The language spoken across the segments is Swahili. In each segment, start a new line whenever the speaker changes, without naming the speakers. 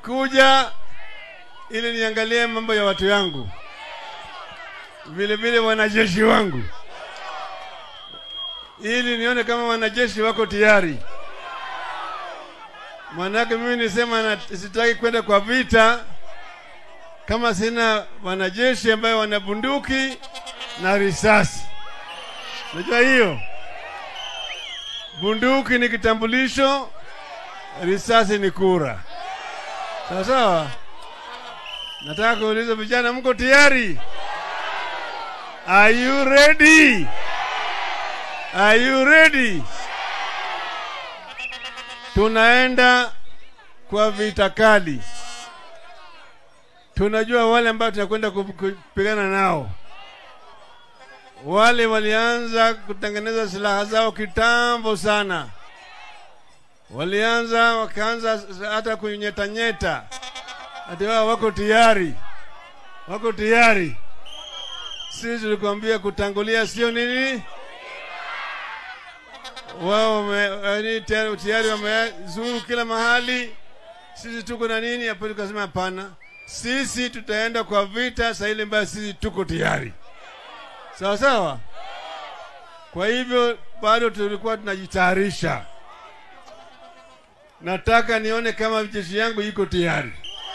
Nimekuja ili niangalie mambo ya watu yangu, vile vile wanajeshi wangu, ili nione kama wanajeshi wako tayari. Maanake mimi nisema na, sitaki kwenda kwa vita kama sina wanajeshi ambayo wana bunduki na risasi. Unajua hiyo, bunduki ni kitambulisho, risasi ni kura. Sawa sawa. Nataka kuuliza vijana, mko tayari? Are you ready? Are you ready? Tunaenda kwa vita kali. Tunajua wale ambao tunakwenda kupigana nao. Wale walianza kutengeneza silaha zao kitambo sana, walianza wakaanza hata kunyetanyeta, ati wao wako tayari, wako tayari. Sisi tulikwambia kutangulia sio nini, wao tayari, tayari wamezuru kila mahali. Sisi tuko na nini hapo? Tukasema hapana, sisi tutaenda kwa vita saa ile ambayo sisi tuko tayari, sawa sawa. Kwa hivyo bado tulikuwa tunajitayarisha. Nataka nione kama jeshi yangu iko tayari.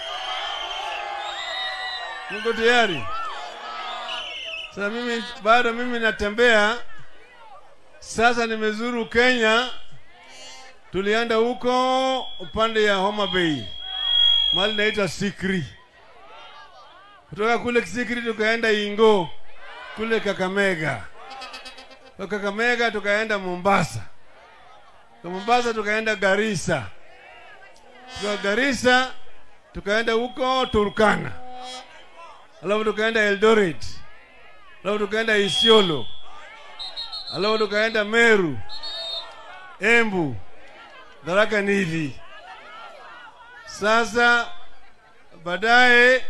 Mko tayari? Sasa mimi bado mimi natembea. Sasa nimezuru Kenya, tulienda huko upande ya Homa Bay, mahali naitwa Sikri. Kutoka kule Sikri tukaenda Ingo kule Kakamega, kwa Kakamega tukaenda Mombasa, kwa Mombasa tukaenda Garissa, kwa Garissa tukaenda huko Turkana, alafu tukaenda Eldoret, alafu tukaenda Isiolo, alafu tukaenda Meru, Embu, Tharaka Nithi. Sasa baadaye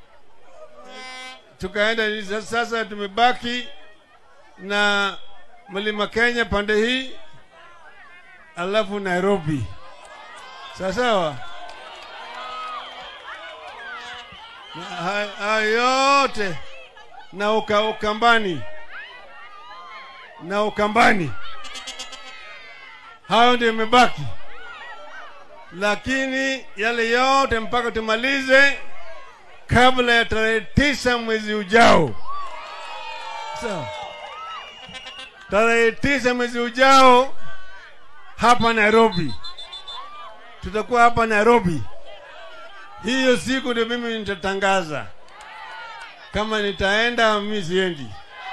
tukaenda sasa, tumebaki na mlima Kenya pande hii, alafu Nairobi. Sawa sawa, haya yote na uka, Ukambani na Ukambani, hayo ndio imebaki, lakini yale yote mpaka tumalize kabla ya tarehe tisa mwezi ujao. Sawa, tarehe tisa mwezi ujao hapa Nairobi, tutakuwa hapa Nairobi. Hiyo siku ndio mimi nitatangaza kama nitaenda, mimi siendi.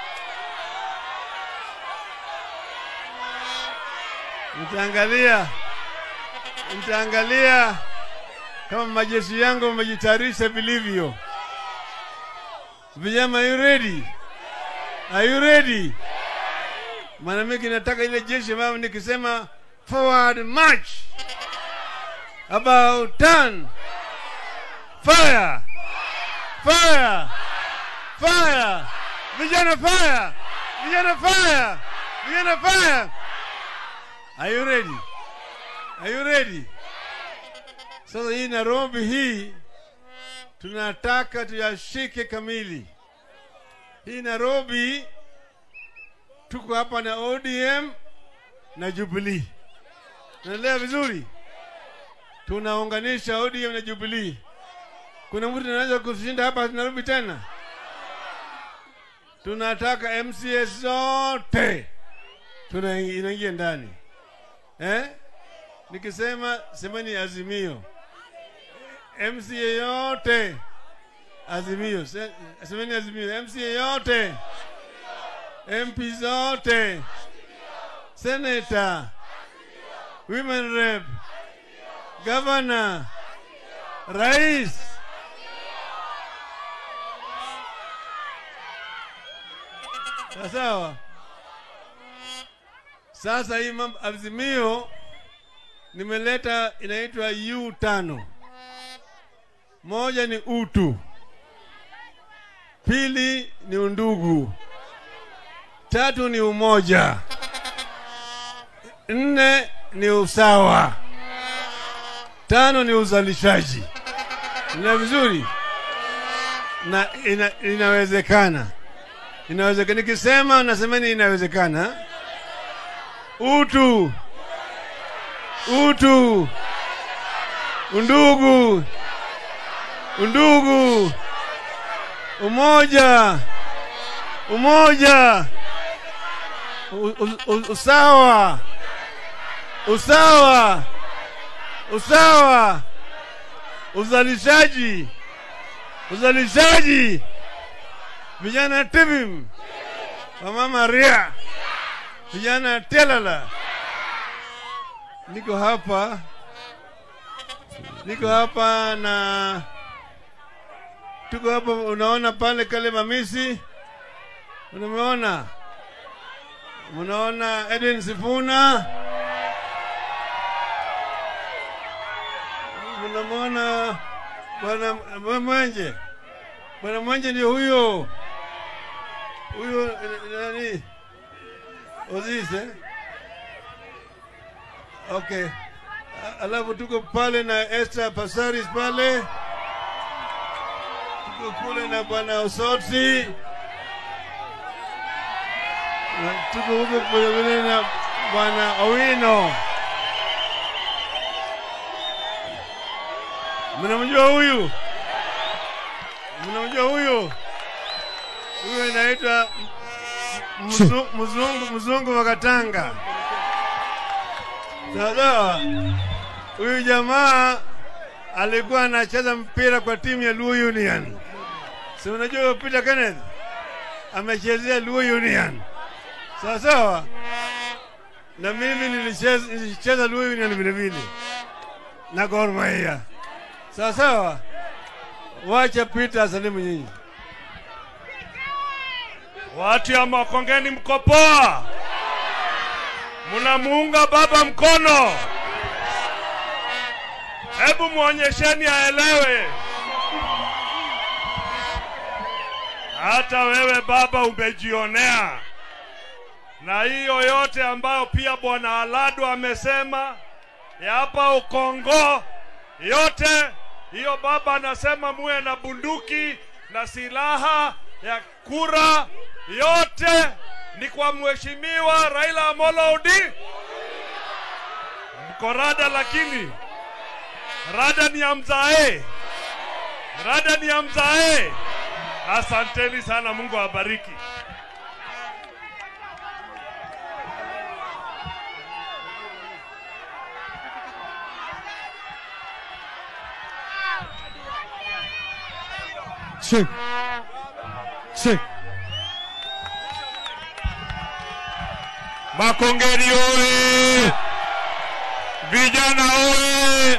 Nitaangalia, nitaangalia kama majeshi yangu wamejitayarisha vilivyo. Vijana, are you ready? Are you ready? Maana mimi nataka ile jeshi ambayo nikisema forward march, about turn, fire, fire, fire, vijana fire, vijana fire, vijana fire. Are you ready? Are you ready? Sasa hii Nairobi hii tunataka tuyashike kamili. Hii Nairobi tuko hapa na ODM na Jubilee, naelewa vizuri, tunaunganisha ODM na Jubilee. Kuna mtu anaweza kushinda hapa Nairobi tena? Tunataka MCA zote tunaingia ndani eh? Nikisema semeni Azimio. MCA yote Azimio, semeni Azimio. MCA yote, MP zote, Senator, Women Rep, Governor, Rais. Sawa. Sasa hii mambo Azimio nimeleta inaitwa U tano. Moja ni utu, pili ni undugu, tatu ni umoja, nne ni usawa, tano ni uzalishaji. na vizuri na ina, inawezekana inawezekana. Nikisema nasemeni inawezekana. Utu, utu, undugu, undugu, umoja, umoja, u, u, u, usawa, usawa, usawa, uzalishaji, uzalishaji, vijana tibim, wamama ria, vijana telala. Niko hapa, niko hapa na tuko hapa, unaona pale kale mamisi, unameona, unaona Edwin Sifuna, unamwona bwana Mwenje, bwana Mwenje ndio huyo huyo eh, nani Ozis eh? Okay. A- Alafu tuko pale na Esther Pasaris pale, tuko kule na bwana Osotsi, Na tuko huko vile vile na bwana Owino. Mnamjua huyu? Mnamjua huyu? Huyu anaitwa mzu- mzungu mzungu wa Katanga. Sawa. Huyu jamaa alikuwa anacheza mpira kwa timu ya Luo Union. Si unajua Peter Kenneth amechezea Luo Union. Sawa sawa. Na mimi nilicheza nilicheza Luo Union vile vile na Gor Mahia. Sawa sawa. Wacha Peter asalimu nyinyi.
Watu ya Makongeni mko poa? Mnamuunga baba mkono? Hebu mwonyesheni aelewe. Hata wewe baba umejionea, na hiyo yote ambayo pia bwana Alado amesema ya hapa Ukongo, yote hiyo baba anasema muwe na bunduki na silaha ya kura, yote ni kwa mheshimiwa Raila Amolo Odinga. Mko rada, lakini rada ni ya mzae, rada ni ya mzae. Asanteni sana, Mungu awabariki.
Shake. Shake.
Makongeni oye! Vijana oye!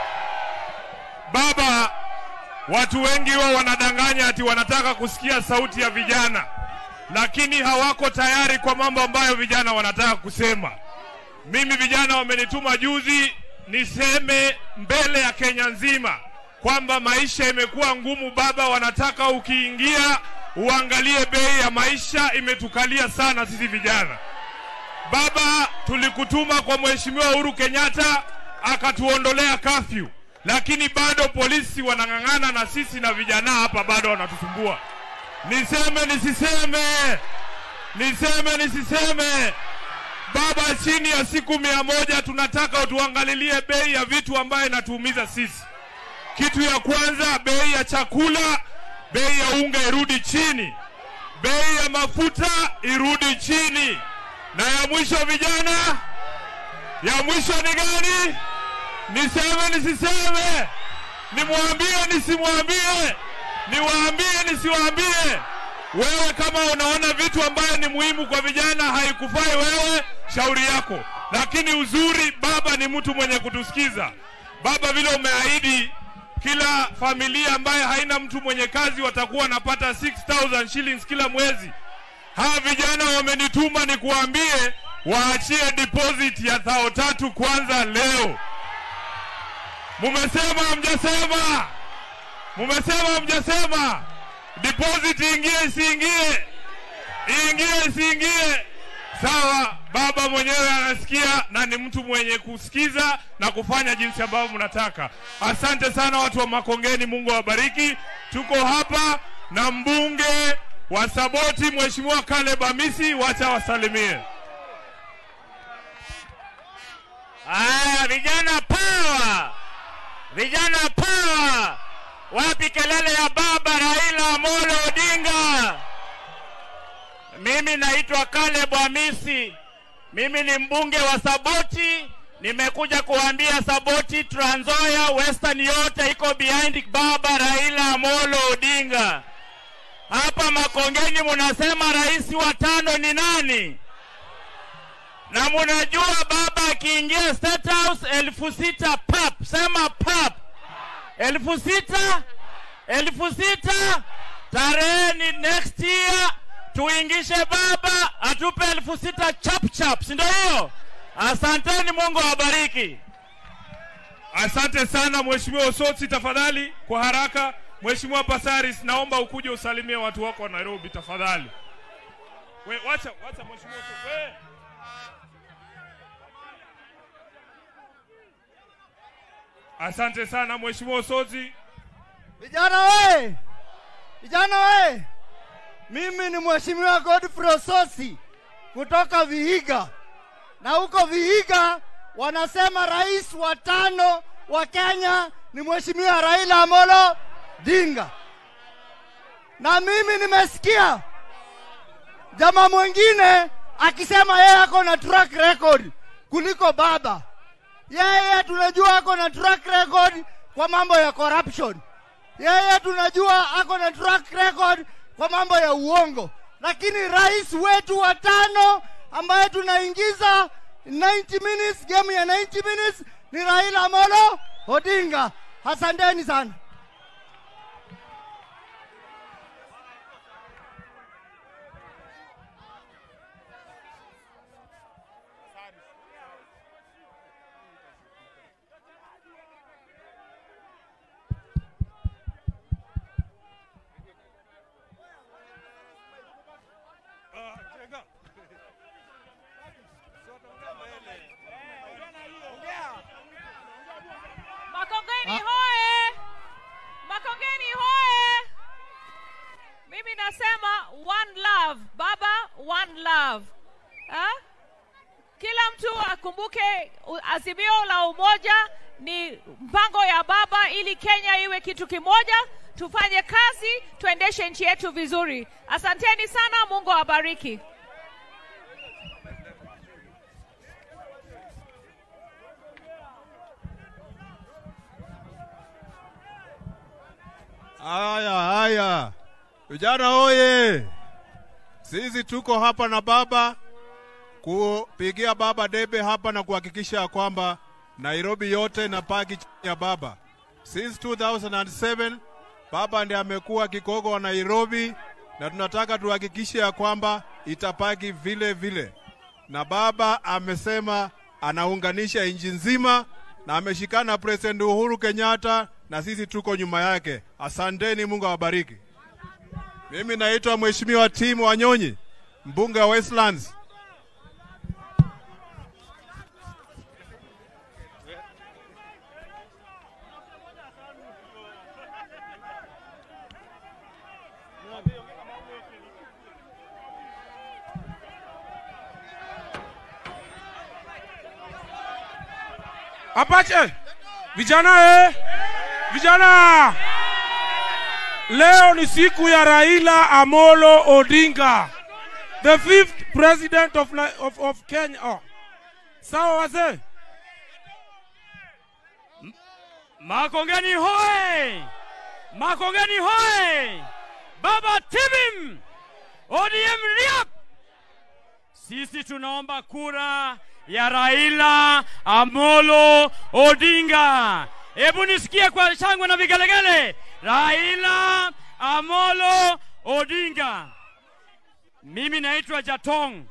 Baba, watu wengi wao wanadanganya ati wanataka kusikia sauti ya vijana, lakini hawako tayari kwa mambo ambayo vijana wanataka kusema. Mimi vijana wamenituma juzi niseme mbele ya Kenya nzima kwamba maisha imekuwa ngumu. Baba, wanataka ukiingia uangalie bei ya maisha, imetukalia sana sisi vijana. Baba, tulikutuma kwa Mheshimiwa Uhuru Kenyatta akatuondolea kafyu, lakini bado polisi wanang'ang'ana na sisi na vijana hapa bado wanatusumbua. Niseme nisiseme, niseme nisiseme, Baba, chini ya siku mia moja tunataka utuangalilie bei ya vitu ambayo inatuumiza sisi. Kitu ya kwanza, bei ya chakula, bei ya unga irudi chini, bei ya mafuta irudi chini, na ya mwisho vijana, ya mwisho ni gani? Niseme nisiseme? Nimwambie nisimwambie? Niwaambie nisiwaambie? Wewe kama unaona vitu ambayo ni muhimu kwa vijana haikufai wewe, shauri yako. Lakini uzuri, baba ni mtu mwenye kutusikiza. Baba, vile umeahidi kila familia ambaye haina mtu mwenye kazi watakuwa wanapata 6000 shillings kila mwezi. Hawa vijana wamenituma nikuambie waachie deposit ya thao tatu kwanza leo. Mumesema hamjasema? Mumesema hamjasema? Deposit ingie isiingie? Iingie isiingie? Sawa, baba mwenyewe anasikia na ni mtu mwenye kusikiza na kufanya jinsi ambavyo mnataka. Asante sana watu wa Makongeni, Mungu awabariki. Tuko hapa na mbunge wa Saboti, Mheshimiwa Caleb Amisi, wacha wasalimie.
Aya, vijana power, vijana power! Wapi kelele ya baba Raila Amolo Odinga? Mimi naitwa Caleb Hamisi, mimi ni mbunge wa Saboti. Nimekuja kuambia Saboti, Trans Nzoia, Western yote iko behind baba Raila Amolo Odinga. Hapa Makongeni munasema rais wa tano ni nani? na munajua baba akiingia State House elfu sita pap, sema pap, elfu sita elfu sita tarehe ni next year, tuingishe baba atupe elfu sita chap chap, si ndio hiyo? Asanteni, Mungu awabariki.
Asante sana Mheshimiwa Osotsi, tafadhali kwa haraka. Mheshimiwa Pasaris, naomba ukuje usalimie watu wako wa Nairobi tafadhali. We, wacha, wacha Mheshimiwa Osotsi. We. Asante sana Mheshimiwa Osotsi.
Vijana we! Vijana we! Mimi ni Mheshimiwa Godfrey Ososi kutoka Vihiga, na huko Vihiga wanasema rais wa tano wa Kenya ni Mheshimiwa Raila Amolo Odinga, na mimi nimesikia jamaa mwingine akisema yeye ako na track record kuliko baba. Yeye tunajua ako na track record kwa mambo ya corruption. Yeye tunajua ako na track record kwa mambo ya uongo, lakini rais wetu wa tano ambaye tunaingiza 90 minutes, game ya 90 minutes ni Raila Amolo Odinga. Asanteni sana.
Makongeni hoye! Makongeni hoye! Mimi nasema one love, baba one love. Ha? Kila mtu akumbuke u- azimio la umoja ni mpango ya baba ili Kenya iwe kitu kimoja, tufanye kazi, tuendeshe nchi yetu vizuri. Asanteni sana, Mungu awabariki.
Haya, haya, vijana oye! Sisi tuko hapa na baba kupigia baba debe hapa na kuhakikisha ya kwamba Nairobi yote inapaki chini ya baba. Since 2007 baba ndiye amekuwa kigogo wa Nairobi, na tunataka tuhakikishe ya kwamba itapaki vile vile, na baba amesema anaunganisha nchi nzima na ameshikana President Uhuru Kenyatta na sisi tuko nyuma yake. Asanteni, Mungu awabariki. Mimi naitwa Mheshimiwa Tim Wanyonyi, mbunge wa Westlands.
Apache! Vijana eh! Vijana! Leo ni siku ya Raila Amolo Odinga. The fifth president of, Ni- of, of Kenya. Oh. Sawa wazee?
Makongeni hoye! Makongeni hoye! Baba Tibim! ODM riap! Sisi tunaomba kura ya Raila Amolo Odinga. Hebu nisikie kwa shangwe na vigelegele. Raila Amolo Odinga. Mimi naitwa Jatong.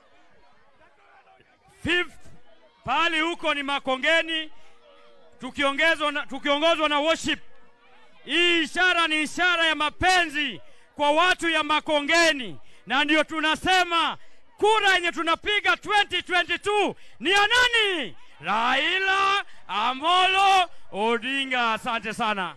Fifth pali huko ni Makongeni tukiongezwa na, tukiongozwa na worship. Hii ishara ni ishara ya mapenzi kwa watu ya Makongeni, na ndio tunasema
kura yenye tunapiga 2022 ni ya nani? Raila Amolo Odinga. Asante sana.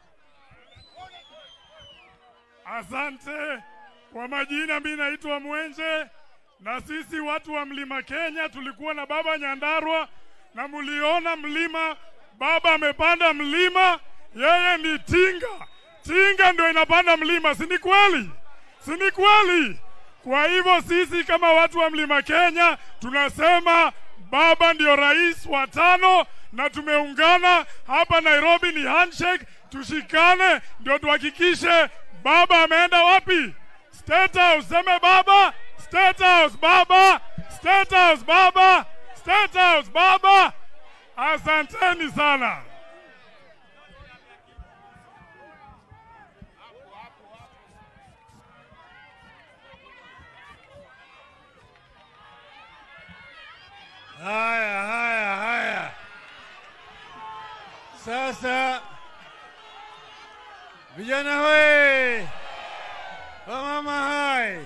Asante. Kwa majina, mi naitwa Mwenje, na sisi watu wa mlima Kenya tulikuwa na baba Nyandarua, na muliona mlima, baba amepanda mlima, yeye ni tinga. Tinga ndio inapanda mlima, si ni kweli? Si ni kweli? Kwa hivyo sisi kama watu wa mlima Kenya tunasema baba ndio rais wa tano, na tumeungana hapa Nairobi, ni handshake, tushikane ndio tuhakikishe baba ameenda wapi? State House, seme baba. State House, baba. State House, baba. State House, baba. Asanteni sana.
Haya, haya, haya. Sasa vijana hoye, wamama hai,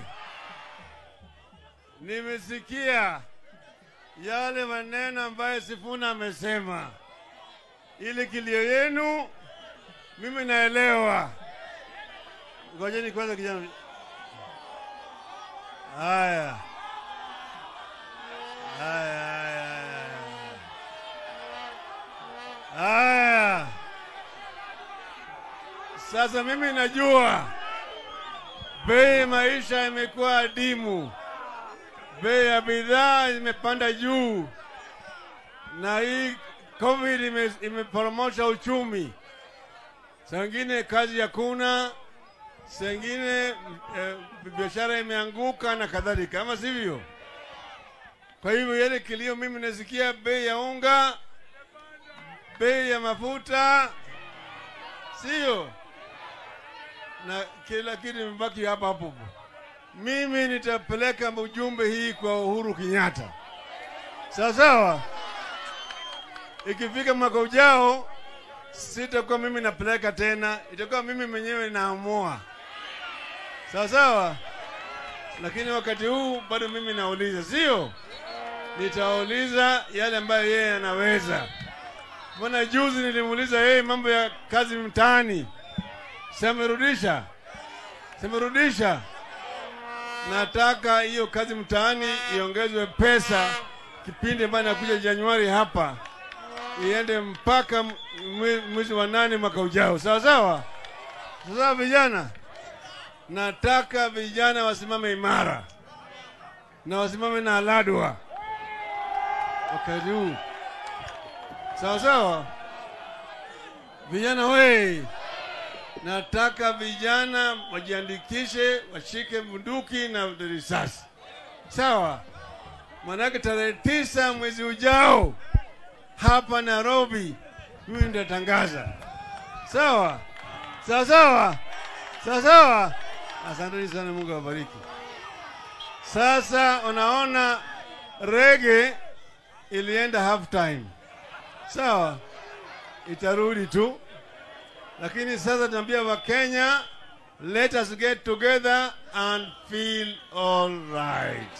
nimesikia yale maneno ambayo Sifuna amesema. Ile kilio yenu mimi naelewa. Ngojeni kwanza kijana. Haya. Haya, haya, haya. Haya. Sasa mimi najua bei ya maisha imekuwa adimu, bei ya bidhaa imepanda juu, na hii COVID ime- imeporomosha uchumi. Saa ingine kazi hakuna, saa ingine eh, biashara imeanguka na kadhalika, ama sivyo? Kwa hivyo yale kilio mimi nasikia bei ya unga, bei ya mafuta, sio na kila kitu imebaki hapa hapo. Mimi nitapeleka ujumbe hii kwa Uhuru Kenyatta, sawa sawa. Ikifika mwaka ujao, sitakuwa mimi napeleka tena, itakuwa mimi mwenyewe naamua, sawa sawa. Lakini wakati huu bado mimi nauliza, sio? Nitauliza yale ambayo yeye anaweza. Mbona juzi nilimuuliza yeye mambo ya kazi mtaani, semerudisha, semerudisha. Nataka hiyo kazi mtaani iongezwe pesa, kipindi ambayo inakuja Januari hapa iende mpaka mwe- mwezi wa nane mwaka ujao, sawa sawa. Sasa vijana, nataka vijana wasimame imara na wasimame na aladwa wakati huu, sawa sawa. Vijana we, nataka vijana wajiandikishe, washike bunduki na risasi, sawa. Manake tarehe tisa mwezi ujao hapa Nairobi, mimi nitatangaza, sawa sawa sawa sawa sawa. Asanteni sana, Mungu awabariki. Sasa unaona rege ilienda half time, sawa, itarudi tu, lakini sasa tunaambia Wakenya, let us get together and feel all right.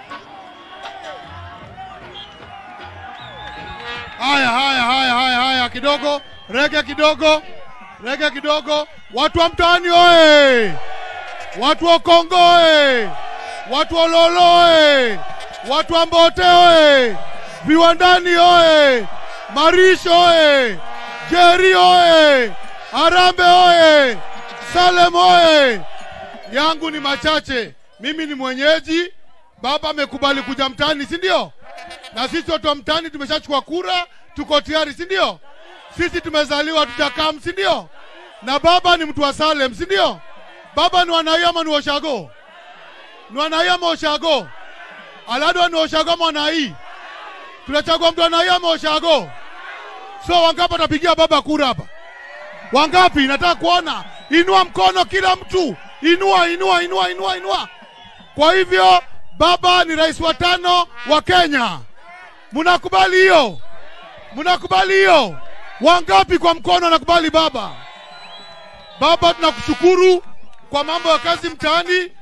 Haya, haya, haya, haya, haya, kidogo rege, kidogo rege, kidogo. Watu wa mtaani oye! Watu wa Kongo oye! Watu wa Lolo oye! Watu wa Mbote oye! Viwandani oye! Marisho oye! Jeri oye! Arambe oye! Salem oye! Yangu ni machache, mimi ni mwenyeji. Baba amekubali kuja mtaani, si ndio? na sisi watu wa mtaani tumeshachukua kura, tuko tayari, si ndio? Sisi tumezaliwa tutakam, si ndio? Na baba ni mtu wa Salem, si ndio? Baba ni wanai ama ni washago? Ni wanai ama washago? Aladwa ni washago ama wanai? Tunachagua mtu wanai ama washago? So wangapi watapigia baba kura hapa? Wangapi? Nataka kuona. Inua mkono kila mtu, inua, inua, inua, inua, inua. Kwa hivyo baba ni rais wa tano wa Kenya. Mnakubali hiyo? Mnakubali hiyo? Wangapi kwa mkono wanakubali baba? Baba, tunakushukuru kwa mambo ya kazi mtaani.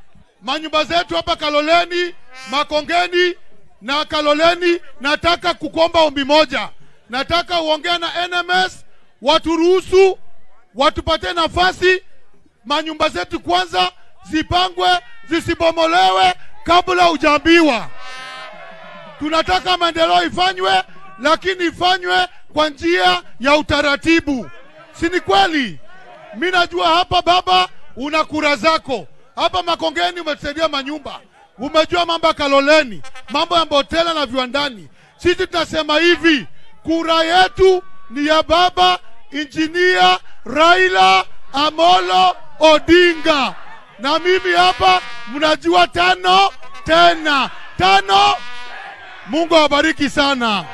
manyumba zetu hapa Kaloleni, Makongeni na Kaloleni. Nataka kukomba ombi moja, nataka uongea na NMS waturuhusu, watupatie nafasi, manyumba zetu kwanza zipangwe, zisibomolewe kabla hujaambiwa. Tunataka maendeleo ifanywe, lakini ifanywe kwa njia ya utaratibu, si ni kweli? Mi najua hapa baba, una kura zako hapa Makongeni, umetusaidia manyumba, umejua mambo ya Kaloleni, mambo ya Mbotela na viwandani. Sisi tunasema hivi, kura yetu ni ya baba injinia Raila Amolo Odinga, na mimi hapa mnajua tano tena tano. Mungu awabariki sana.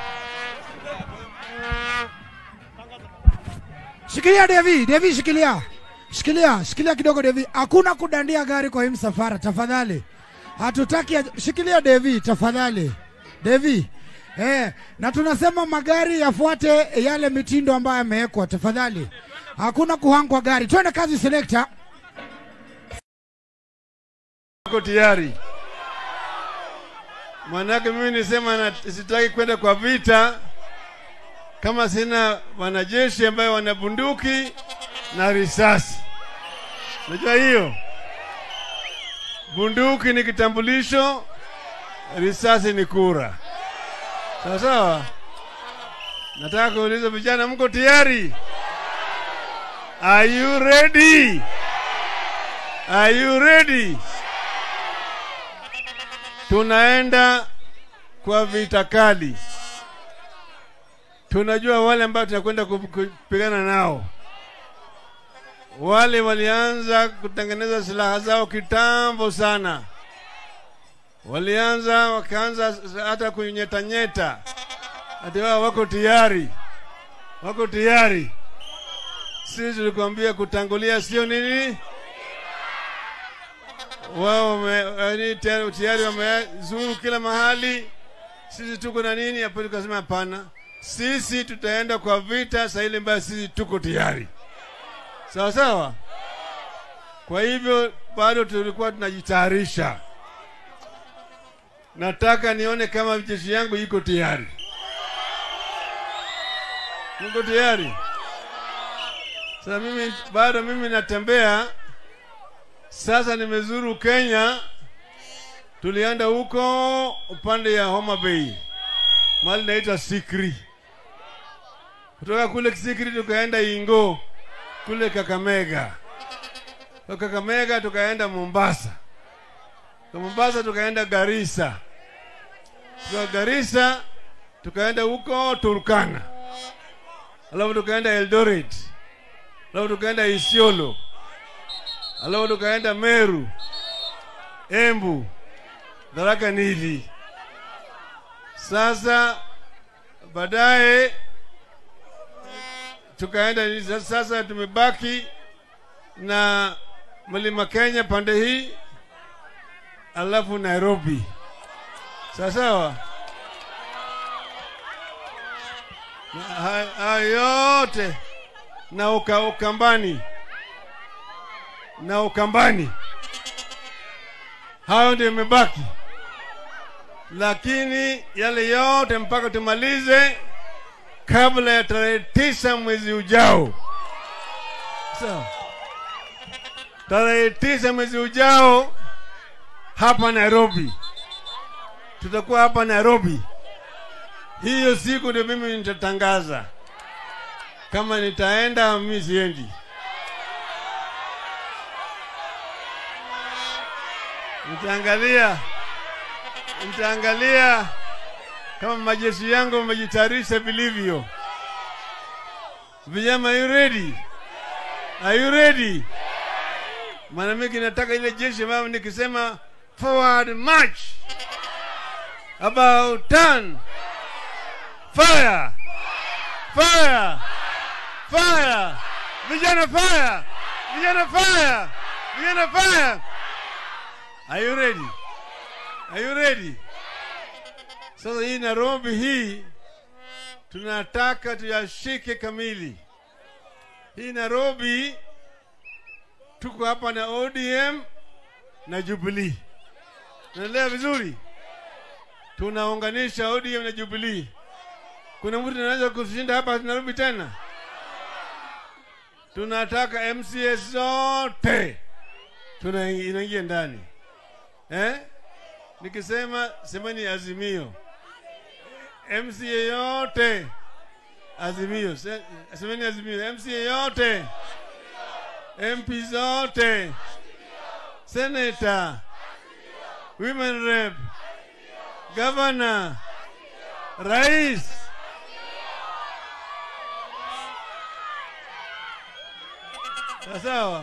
Shikilia Devi, Devi shikilia. Shikilia, shikilia kidogo Devi. Hakuna kudandia gari kwa hii msafara tafadhali. Hatutaki shikilia Devi tafadhali. Devi. Eh, na tunasema magari yafuate yale mitindo ambayo yamewekwa tafadhali. Hakuna kuhangwa gari. Twende kazi selector.
Ako tayari. Manake mimi nisema na, sitaki kwenda kwa vita kama sina wanajeshi ambayo wana bunduki na risasi. Unajua hiyo? Bunduki ni kitambulisho, risasi ni kura. Sawa sawa. Nataka kuuliza vijana, mko tayari? Are you ready? Are you ready? Tunaenda kwa vita kali. Tunajua wale ambao tunakwenda kupigana nao. Wale walianza kutengeneza silaha zao kitambo sana, walianza wakaanza hata kunyetanyeta, ati wao wako tayari, wako tayari. Sisi tulikwambia kutangulia sio nini, wao wame- tayari tayari wamezuru kila mahali. Sisi tuko na nini hapo? Tukasema hapana, sisi tutaenda kwa vita saa ile ambayo sisi tuko tayari, sawa sawa. Kwa hivyo bado tulikuwa tunajitayarisha. Nataka nione kama jeshi yangu iko tayari. Niko tayari. Sasa mimi bado mimi natembea. Sasa nimezuru Kenya, tulienda huko upande ya Homa Bay, mahali naitwa Sikri. Kutoka kule Sikri tukaenda Ingo kule Kakamega, kwa Kakamega tukaenda Mombasa, kwa Mombasa tukaenda Garissa, kwa Garissa tukaenda huko Turkana, alafu tukaenda Eldoret, alafu tukaenda Isiolo, alafu tukaenda Meru, Embu, Tharaka Nithi. Sasa baadaye tukaenda sasa, tumebaki na mlima Kenya pande hii, alafu Nairobi. Sawa sawa. Na ha- Hayo yote na uka, Ukambani na Ukambani, hayo ndio imebaki, lakini yale yote mpaka tumalize kabla ya tarehe tisa mwezi ujao. Sawa, tarehe tisa mwezi ujao hapa Nairobi, tutakuwa hapa Nairobi. Hiyo siku ndio mimi nitatangaza kama nitaenda, mimi siendi. Nitaangalia, nitaangalia kama majeshi yangu wamejitayarisha vilivyo. Vijana, are you ready? Are you ready? Maana mimi nataka ile jeshi ambayo nikisema forward march, about turn, fire, fire, fire, vijana fire, vijana fire, vijana fire. Are you ready? Are you ready? Sasa hii Nairobi hii tunataka tuyashike kamili. Hii Nairobi tuko hapa na ODM na Jubilee. Naendelea vizuri, tunaunganisha ODM na Jubilee. Kuna mtu anaweza kushinda hapa Nairobi tena? Tunataka MCA zote tuna inaingia ndani eh? Nikisema semeni Azimio, MCA yote Azimio, Se- semeni Azimio, MCA yote, MP zote, Senator, Women Rep, Governor, Rais. Sawa sawa.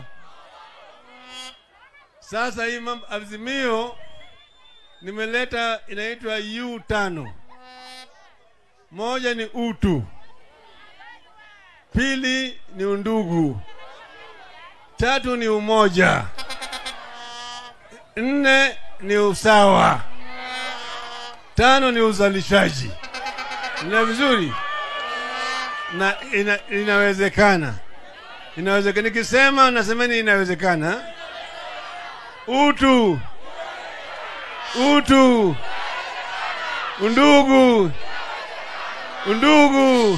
Sasa hii mambo Azimio nimeleta inaitwa U tano. Moja ni utu, pili ni undugu, tatu ni umoja, nne ni usawa, tano ni uzalishaji. Ina vizuri na ina, inawezekana, inawezekana. Nikisema nasemeni inawezekana. Utu, utu, undugu, undugu,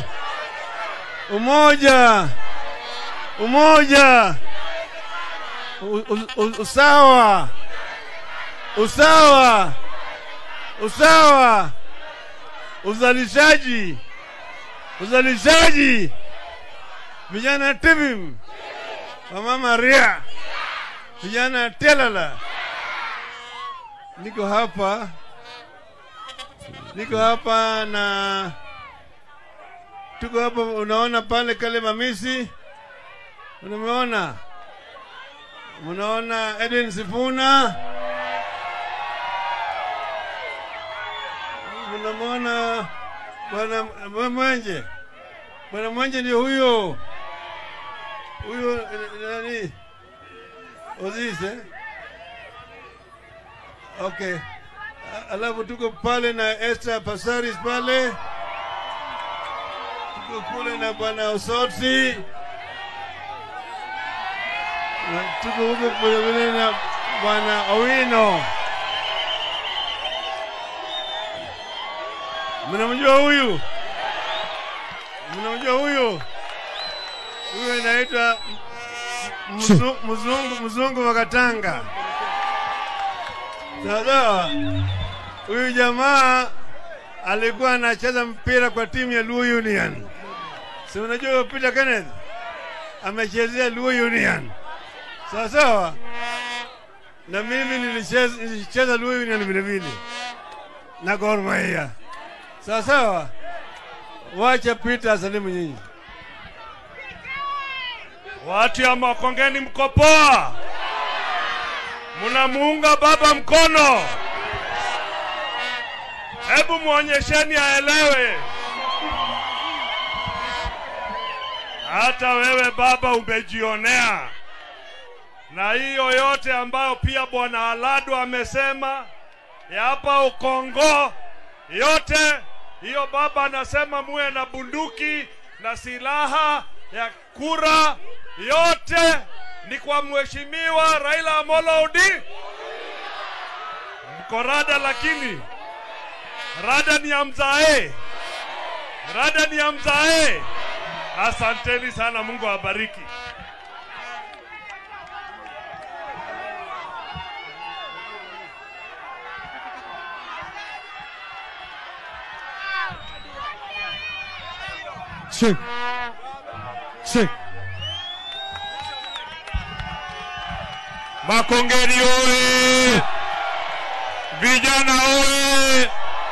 umoja, umoja, u, u, u, usawa, usawa, usawa, uzalishaji, uzalishaji, vijana TVIM, wamama ria, vijana telala. Niko hapa, niko hapa na tuko hapa, unaona pale kale mamisi, unameona, unaona Edwin Sifuna, unamwona bwana Mwenje, bwana Mwenje ndio huyo huyo eh, nani Ozis eh? Okay. A- Alafu tuko pale na Esther Pasaris pale, tuko kule na bwana Osotsi, na tuko huko vile vile na bwana Owino. Mnamjua huyu? Mnamjua huyu? Huyu anaitwa mzu- mzungu mzungu wa Katanga. Sawa. Huyu jamaa alikuwa anacheza mpira kwa timu ya Luo Union. Si unajua huyo Peter Kenneth amechezea Luo Union. Sawa sawa. Na mimi nilicheza nilicheza Luo Union vile vile na Gor Mahia. Sawa sawa. Wacha Peter asalimu nyinyi.
Watu ya Makongeni mko poa? Munamuunga baba mkono? Hebu muonyesheni aelewe. Hata wewe baba umejionea, na hiyo yote ambayo pia bwana Alado amesema ya hapa Ukongo, yote hiyo baba anasema muwe na bunduki na silaha ya kura, yote ni kwa mheshimiwa Raila Amolo Odinga. Mko rada, lakini rada ni ya mzae, rada ni ya mzae. Asanteni sana, Mungu awabariki.
Shake. Shake.
Makongeni oye! Vijana oye!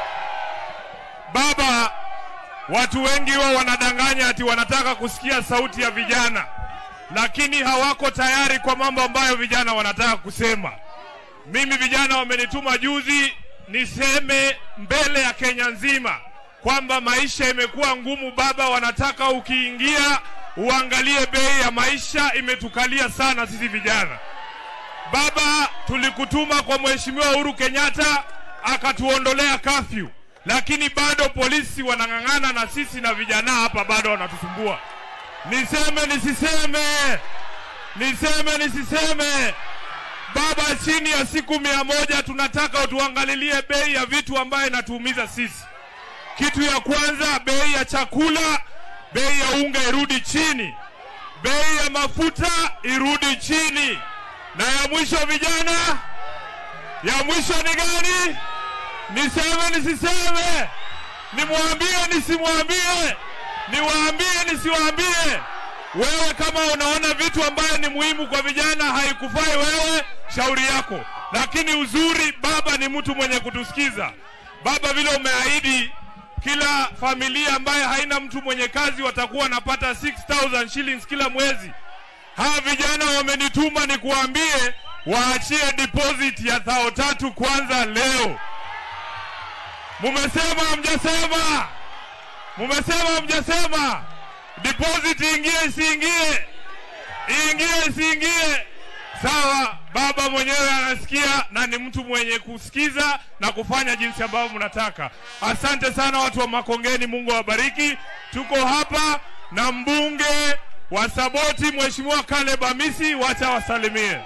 Baba, watu wengi wao wanadanganya ati wanataka kusikia sauti ya vijana, lakini hawako tayari kwa mambo ambayo vijana wanataka kusema. Mimi vijana wamenituma juzi niseme mbele ya Kenya nzima kwamba maisha imekuwa ngumu. Baba, wanataka ukiingia uangalie bei ya maisha, imetukalia sana sisi vijana. Baba, tulikutuma kwa Mheshimiwa Uhuru Kenyatta akatuondolea kafyu, lakini bado polisi wanang'ang'ana na sisi na vijana hapa bado wanatusumbua. Niseme nisiseme? Niseme nisiseme? Baba, chini ya siku mia moja tunataka utuangalilie bei ya vitu ambayo inatuumiza sisi. Kitu ya kwanza, bei ya chakula, bei ya unga irudi chini, bei ya mafuta irudi chini, na ya mwisho vijana, ya mwisho ni gani? Niseme nisiseme? Nimwambie nisimwambie? Niwaambie nisiwaambie? Wewe kama unaona vitu ambayo ni muhimu kwa vijana haikufai wewe, shauri yako. Lakini uzuri, baba ni mtu mwenye kutusikiza. Baba, vile umeahidi kila familia ambayo haina mtu mwenye kazi watakuwa wanapata 6000 shillings kila mwezi. Hawa vijana wamenituma nikuambie waachie deposit ya thao tatu kwanza leo. Mumesema hamjasema? Mumesema hamjasema? Deposit ingie isiingie? Iingie isiingie? Sawa, baba mwenyewe anasikia na ni mtu mwenye kusikiza na kufanya jinsi ambavyo mnataka. Asante sana watu wa Makongeni, Mungu awabariki. Tuko hapa na mbunge wa Saboti, Mheshimiwa Caleb Amisi, wacha wasalimie.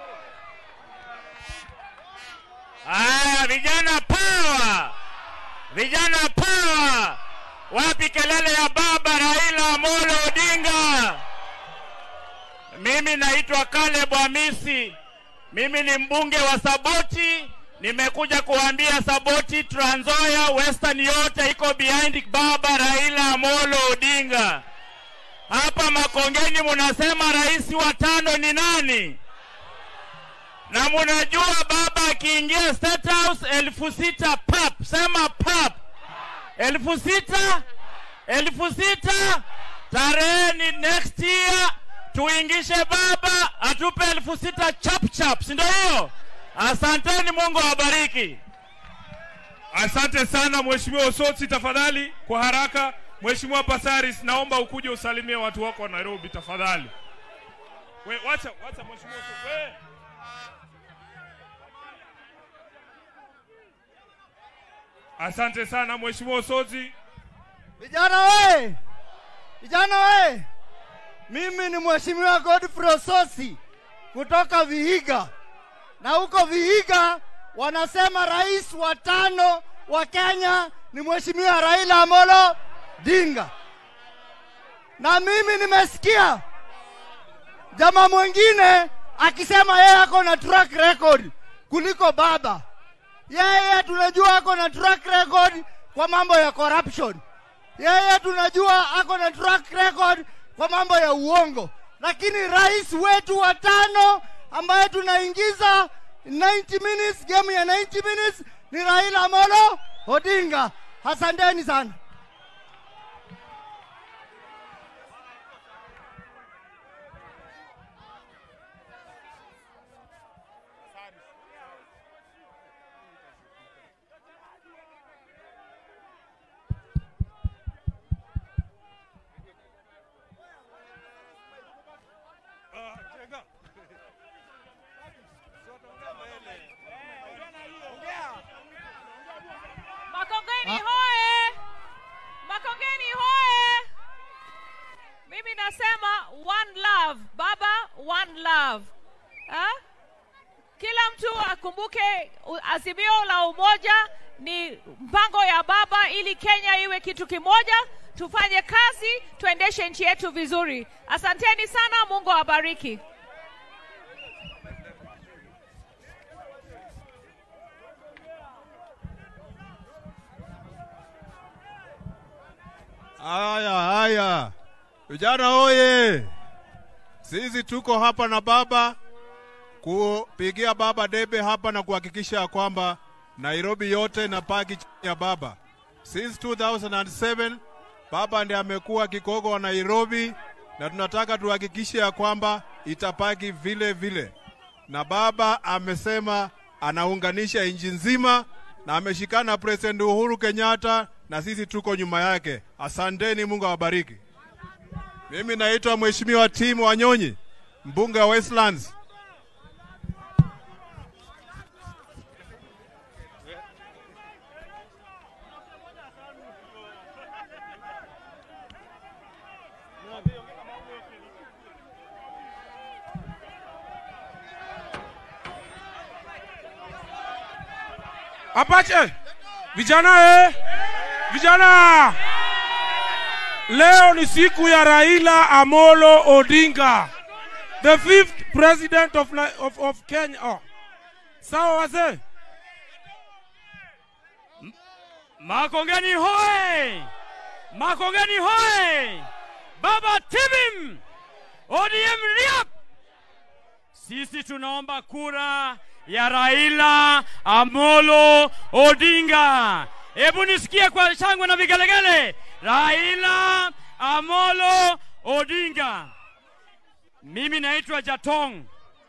Aya, vijana power, vijana power! Wapi kelele ya baba Raila Amolo Odinga? Mimi naitwa Caleb Hamisi, mimi ni mbunge wa Saboti. Nimekuja kuambia Saboti, Trans Nzoia, Western yote iko behind baba Raila Amolo Odinga. Hapa Makongeni munasema rais wa tano ni nani? na munajua baba akiingia State House elfu sita pap, sema pap, elfu sita elfu sita tarehe ni next year, tuingishe baba atupe elfu sita chap chap, si ndio hiyo? Asanteni, Mungu awabariki.
Asante sana Mheshimiwa Osotsi, tafadhali kwa haraka. Mheshimiwa Pasaris, naomba ukuje usalimie watu wako wa Nairobi tafadhali. We, wacha, wacha Mheshimiwa Osotsi. We. Asante sana Mheshimiwa Osotsi.
Vijana we! Vijana we! Mimi ni Mheshimiwa Godfrey Ososi kutoka Vihiga, na huko Vihiga wanasema rais wa tano wa Kenya ni Mheshimiwa Raila Amolo Odinga, na mimi nimesikia jamaa mwingine akisema yeye ako na track record kuliko baba. Yeye tunajua ako na track record kwa mambo ya corruption. Yeye tunajua ako na track record kwa mambo ya uongo, lakini rais wetu wa tano ambaye tunaingiza 90 minutes, game ya 90 minutes ni Raila Amolo Odinga. Asanteni sana.
Makongeni hoye! Makongeni hoye! Mimi nasema one love, baba one love. Ha? Kila mtu akumbuke u- azimio la umoja ni mpango ya baba ili Kenya iwe kitu kimoja, tufanye kazi, tuendeshe nchi yetu vizuri. Asanteni sana, Mungu awabariki.
Haya, haya, vijana oye! Sisi tuko hapa na baba kupigia baba debe hapa na kuhakikisha ya kwamba Nairobi yote inapaki chini ya baba. Since 2007 baba ndiye amekuwa kigogo wa Nairobi, na tunataka tuhakikishe ya kwamba itapaki vile vile, na baba amesema anaunganisha nchi nzima na ameshikana na President Uhuru Kenyatta na sisi tuko nyuma yake. Asanteni, Mungu awabariki. Mimi naitwa Mheshimiwa Tim Wanyonyi, mbunge wa Westlands.
Apache, vijana eh, vijana, leo ni siku ya Raila Amolo Odinga, the fifth president of, Ni- of, of Kenya. Oh. Sawa wazee,
Makongeni hoe! Makongeni hoe! Baba Tibim! ODM Riap! Sisi tunaomba kura ya Raila Amolo Odinga. Hebu nisikie kwa shangwe na vigelegele. Raila Amolo Odinga. Mimi naitwa Jatong.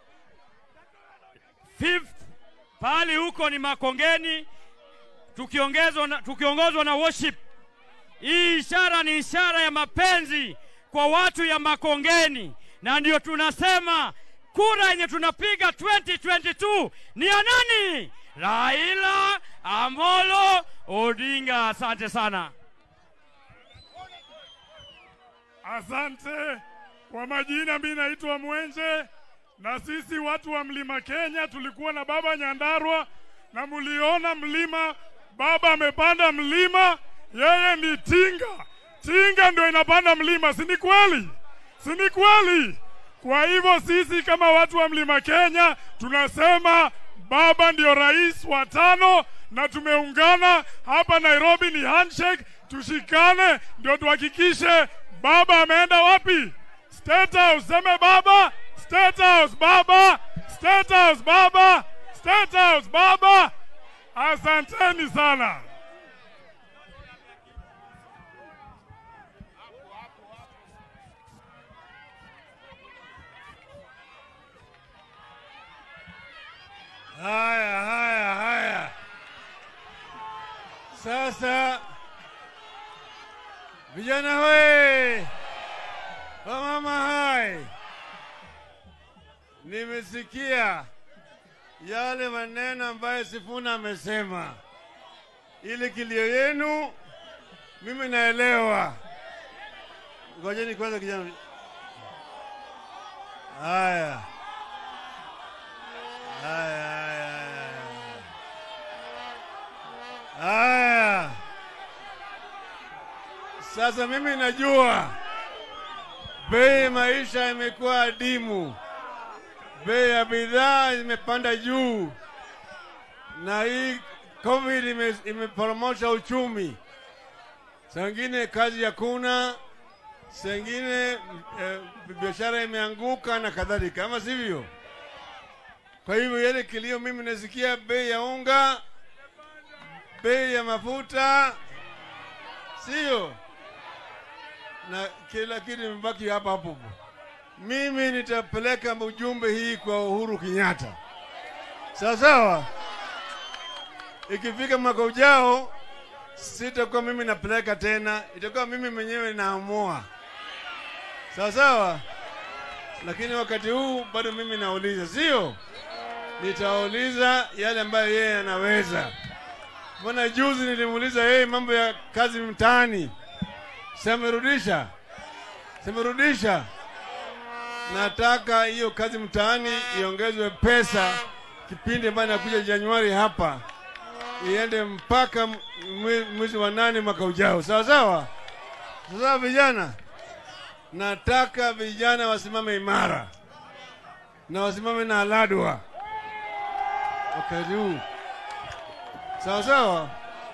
Fifth pahali huko ni Makongeni tukiongezwa na, tukiongozwa na worship. Hii ishara ni ishara ya mapenzi kwa watu ya Makongeni, na ndio tunasema kura yenye tunapiga 2022 ni ya nani? Raila Amolo Odinga. Asante sana.
Asante kwa majina, mimi naitwa Mwenje, na sisi watu wa mlima Kenya tulikuwa na baba Nyandarua, na mliona mlima, baba amepanda mlima, yeye ni tinga. Tinga ndio inapanda mlima, si ni kweli? Si ni kweli? Kwa hivyo sisi kama watu wa mlima Kenya tunasema baba ndio rais wa tano, na tumeungana hapa Nairobi, ni handshake, tushikane ndio tuhakikishe baba ameenda wapi? State House. Seme baba, State House baba, State House baba, State House baba. Asanteni sana.
Haya, haya, haya. Sasa vijana hoe, wamama hai, nimesikia yale maneno ambayo Sifuna amesema. Ile kilio yenu mimi naelewa. Ngojeni kwanza kijana. Haya. Haya, haya, haya. Haya. Sasa mimi najua bei ya maisha imekuwa adimu, bei ya bidhaa imepanda juu, na hii COVID ime- imeporomosha uchumi. Sangine kazi hakuna, sengine eh, biashara imeanguka na kadhalika, ama sivyo? Kwa hivyo yale kilio mimi nasikia bei ya unga, bei ya mafuta, sio na kila kitu imebaki hapa hapo. Mimi nitapeleka ujumbe hii kwa Uhuru Kenyatta, sawa sawa. Ikifika mwaka ujao, sitakuwa mimi napeleka tena, itakuwa mimi mwenyewe naamua, sawa sawa. Lakini wakati huu bado mimi nauliza, sio? Nitauliza yale ambayo yeye anaweza. Mbona juzi nilimuuliza yeye mambo ya kazi mtaani, semerudisha, semerudisha. Nataka hiyo kazi mtaani iongezwe pesa, kipindi ambayo inakuja Januari hapa iende mpaka mwe- mwezi wa nane mwaka ujao, sawa sawa. Sasa vijana, nataka vijana wasimame imara na wasimame na aladwa wakati huu, sawa sawa.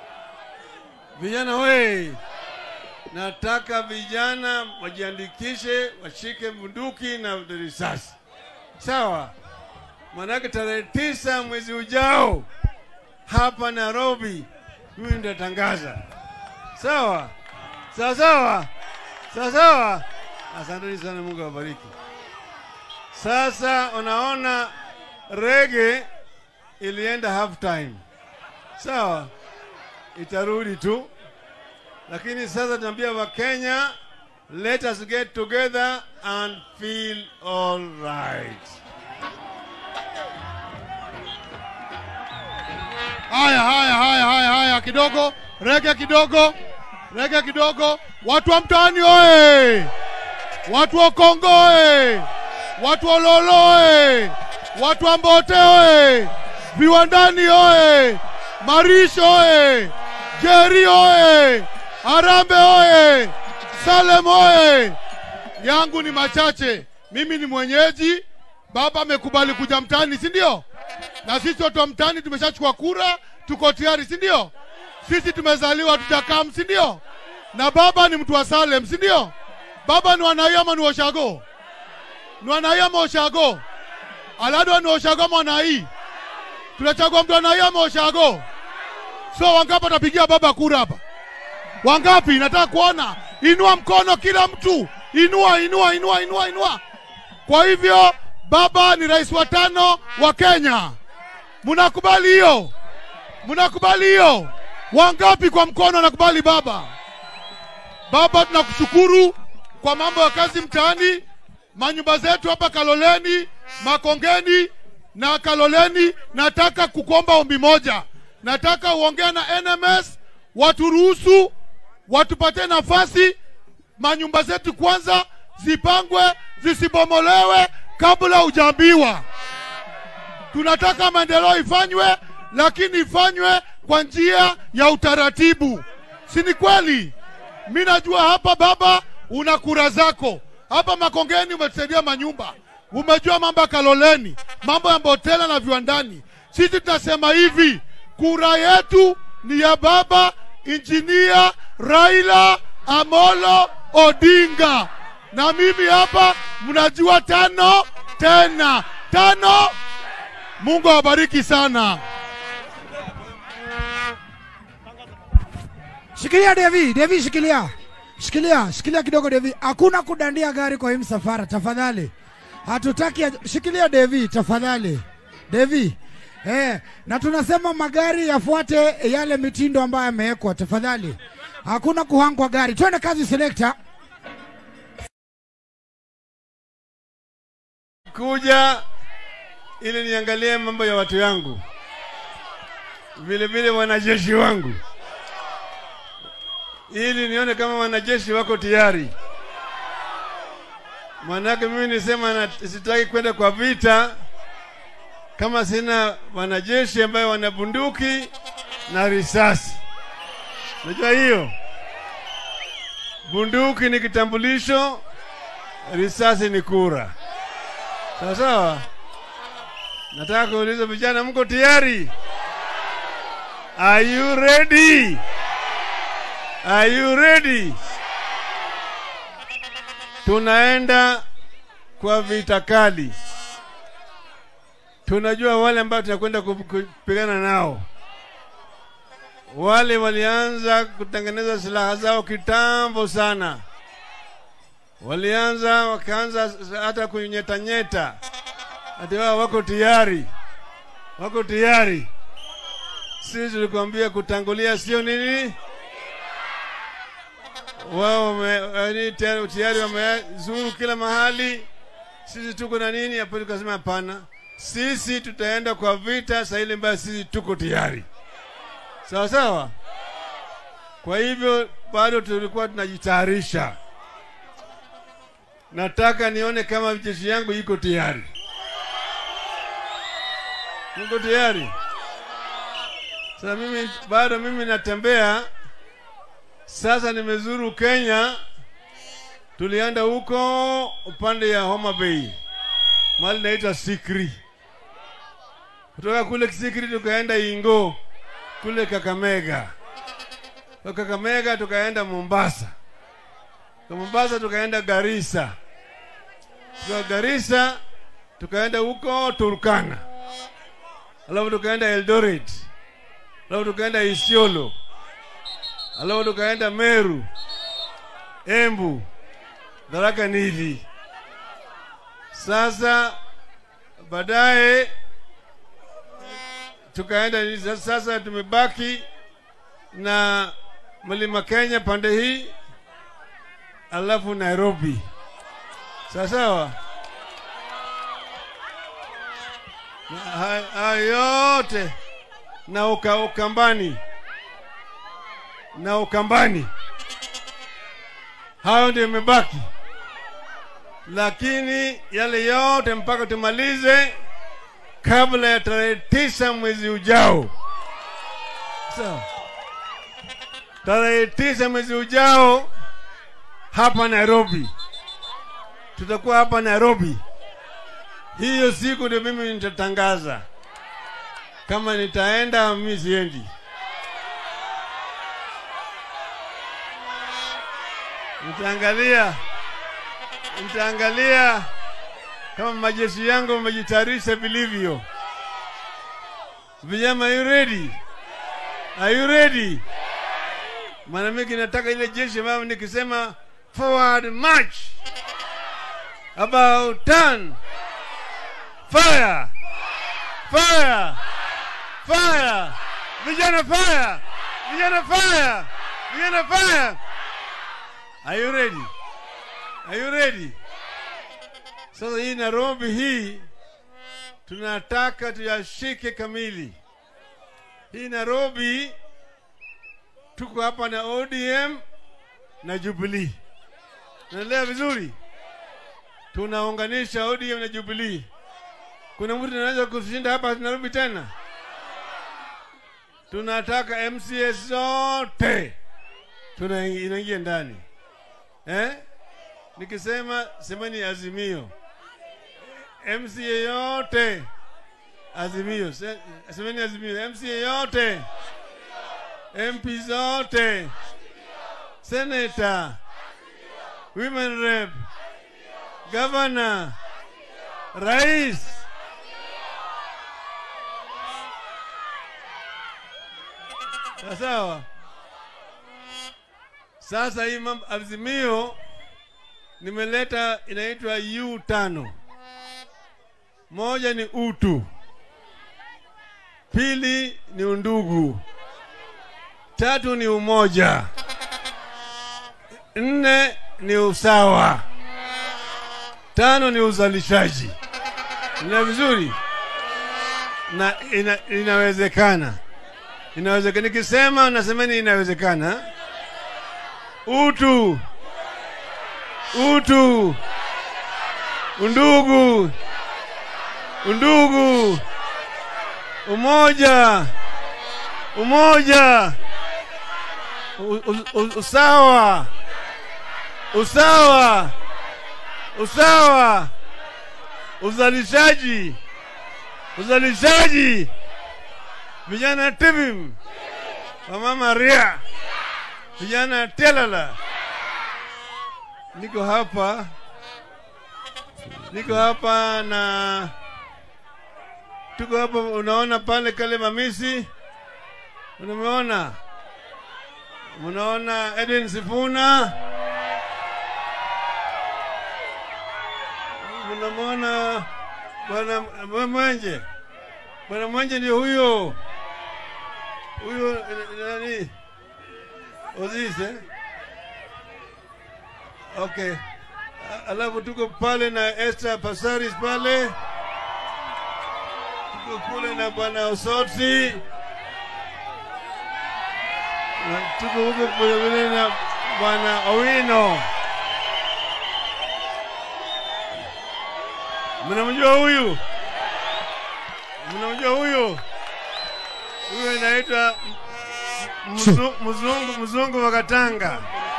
Vijana we, nataka vijana wajiandikishe, washike bunduki na risasi, sawa. Manake tarehe tisa mwezi ujao hapa Nairobi, mimi nitatangaza, sawa sawa sawa sawa sawa. Asanteni sana, Mungu awabariki. Sasa unaona rege ilienda half time, sawa, itarudi tu, lakini sasa tunaambia Wakenya, let us get together and feel all right.
Haya, haya, haya, haya, haya, kidogo rege, kidogo rege, kidogo. Watu wa mtaani oye! Watu wa Kongo oye! Watu wa Lolo oye! Watu wa Mbote oye! Viwandani oye! Marisho oye! Jeri oye! Arambe oye! Salem oye! Yangu ni machache. Mimi ni mwenyeji, baba amekubali kuja mtaani, si ndio? Na sisi watu wa mtaani tumeshachukua kura, tuko tayari, si ndio? Sisi tumezaliwa tujakam, si ndio? Na baba ni mtu wa Salem, si ndio? Baba ni wanai ama ni washago? Ni wanai ama washago? Aladwa ni washago ama wanai? Tunachagua mtu wanai ama washago? So wangapi watapigia baba kura hapa? Wangapi? Nataka kuona. Inua mkono kila mtu, inua, inua, inua, inua, inua. Kwa hivyo baba ni rais wa tano wa Kenya. Mnakubali hiyo? Mnakubali hiyo? Wangapi kwa mkono wanakubali baba? Baba, tunakushukuru kwa mambo ya kazi mtaani, manyumba zetu hapa Kaloleni, Makongeni na Kaloleni. Nataka kukuomba ombi moja, nataka uongea na NMS waturuhusu, watupatie nafasi, manyumba zetu kwanza zipangwe, zisibomolewe kabla hujaambiwa. Tunataka maendeleo ifanywe, lakini ifanywe kwa njia ya utaratibu, si ni kweli? Mi najua hapa baba, una kura zako hapa Makongeni, umetusaidia manyumba, umejua mambo ya Kaloleni, mambo ya Mbotela na viwandani. Sisi tunasema hivi, kura yetu ni ya baba injinia Raila Amolo Odinga, na mimi hapa mnajua tano tena tano. Mungu awabariki sana.
Shikilia Devi, Devi shikilia. Shikilia, shikilia kidogo Devi. Hakuna kudandia gari kwa hii msafara tafadhali. Hatutaki aj- shikilia Devi tafadhali. Devi. Eh, na tunasema magari yafuate yale mitindo ambayo yamewekwa tafadhali. Hakuna kuhangwa gari. Twende kazi selector.
kuja ili niangalie mambo ya watu yangu, vile vile wanajeshi wangu, ili nione kama wanajeshi wako tayari. Manake mimi nisema na, sitaki kwenda kwa vita kama sina wanajeshi ambayo wana bunduki na risasi. Unajua hiyo, bunduki ni kitambulisho, risasi ni kura. Sawa sawa. Nataka kuuliza vijana, mko tayari? Are you ready? Are you ready? Tunaenda kwa vita kali. Tunajua wale ambao tunakwenda ku- kupigana nao. Wale walianza kutengeneza silaha zao kitambo sana walianza wakaanza hata kunyetanyeta, ati wao wako tayari, wako tayari. Sisi tulikwambia kutangulia sio nini, wao wame- yaani tayari tayari wamezuru kila mahali. Sisi tuko na nini hapo? Tukasema hapana, sisi tutaenda kwa vita saa ile ambayo sisi tuko tayari, sawa sawa. Kwa hivyo bado tulikuwa tunajitayarisha nataka nione kama jeshi yangu iko tayari. Niko tayari. Sasa mimi bado mimi natembea. Sasa nimezuru Kenya, tulienda huko upande ya Homa Bay, mahali naitwa Sikri. Kutoka kule Sikri tukaenda Ingo kule Kakamega, kwa Kakamega tukaenda Mombasa, kwa Mombasa tukaenda Garissa kwa Garissa tukaenda huko Turkana, alafu tukaenda Eldoret, alafu tukaenda Isiolo, alafu tukaenda Meru, Embu, Tharaka Nithi. Sasa baadaye tukaenda sasa, tumebaki na Mlima Kenya pande hii, alafu Nairobi. Sawa sawa. Na ha- Hayo yote na uka, Ukambani na Ukambani, hayo ndio imebaki, lakini yale yote mpaka tumalize kabla ya tarehe tisa mwezi ujao, Sawa. Tarehe tisa mwezi ujao hapa Nairobi, tutakuwa hapa Nairobi. Hiyo siku ndio mimi nitatangaza kama nitaenda, mimi siendi. Nitaangalia, nitaangalia kama majeshi yangu wamejitayarisha vilivyo. Vijana, are you ready? Are you ready? Maana mimi nataka ile jeshi ambayo nikisema forward march, about turn, fire, fire, fire, vijana fire, vijana fire, vijana fire. Are you ready? Are you ready? Sasa hii Nairobi hii tunataka tuyashike kamili. Hii Nairobi tuko hapa na ODM na Jubilee. Naelewa vizuri? Tunaunganisha ODM na Jubilee. Kuna mtu anaweza kushinda hapa Nairobi tena? Tunataka MCA zote tuna inaingia ndani eh? Nikisema semeni Azimio, MCA yote Azimio, Se- semeni Azimio, MCA yote, MP zote, Senator, Women Rep, Governor, Rais. Sawa sawa. Sasa hii mambo Azimio nimeleta inaitwa U tano. Moja ni utu, pili ni undugu, tatu ni umoja, nne ni usawa, tano ni uzalishaji. Ina vizuri na ina, inawezekana, inawezekana. Nikisema nasemeni inawezekana. Utu, utu, undugu, undugu, umoja, umoja, u, u, u, usawa, usawa, usawa, uzalishaji, uzalishaji, vijana tibim, wamama ria, vijana telala. Niko hapa, niko hapa na tuko hapa, unaona pale kale mamisi, unameona, unaona Edwin Sifuna, unamwona bwana Mwe- Mwenje, bwana Mwenje ndio huyo huyo, eh, nani Ozis eh? Okay. A- Alafu tuko pale na Esther Pasaris pale, tuko kule na bwana Osotsi, na tuko huko kule vile na bwana Owino. Mnamjua huyu? Mnamjua huyu? Huyu anaitwa mzu- mzungu mzungu wa Katanga.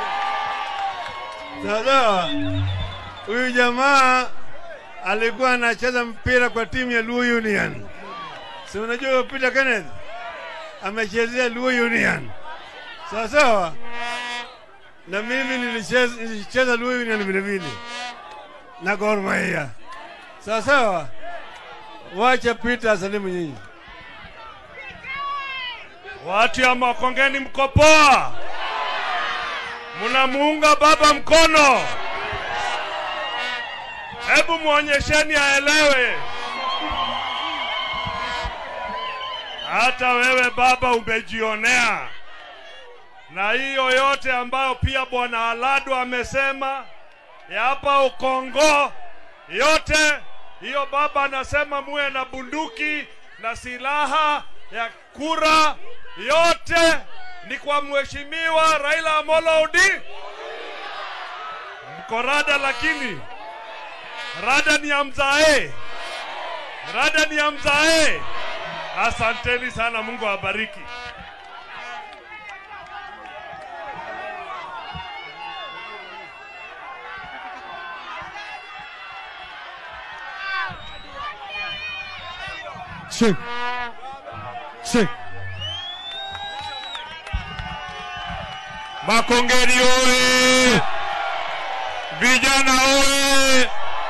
Sawa. Huyu jamaa alikuwa anacheza mpira kwa timu ya Luo Union. Si unajua Peter Kenneth amechezea Luo Union. Sawa sawa. Na mimi nilicheza nilicheza Luo Union vile vile na Gor Mahia. Sawa sawa. Wacha Peter asalimu nyinyi.
Watu ya Makongeni mko poa? Mnamuunga baba mkono? Hebu muonyesheni aelewe. Hata wewe baba umejionea, na hiyo yote ambayo pia bwana Alado amesema ya hapa Ukongo, yote hiyo baba anasema muwe na bunduki na silaha ya kura, yote ni kwa mheshimiwa Raila Amolo Odinga. Mko rada, lakini rada ni ya mzae, rada ni ya mzae. Asanteni sana, Mungu awabariki.
Check. Check.
Makongeni oye! Vijana oye!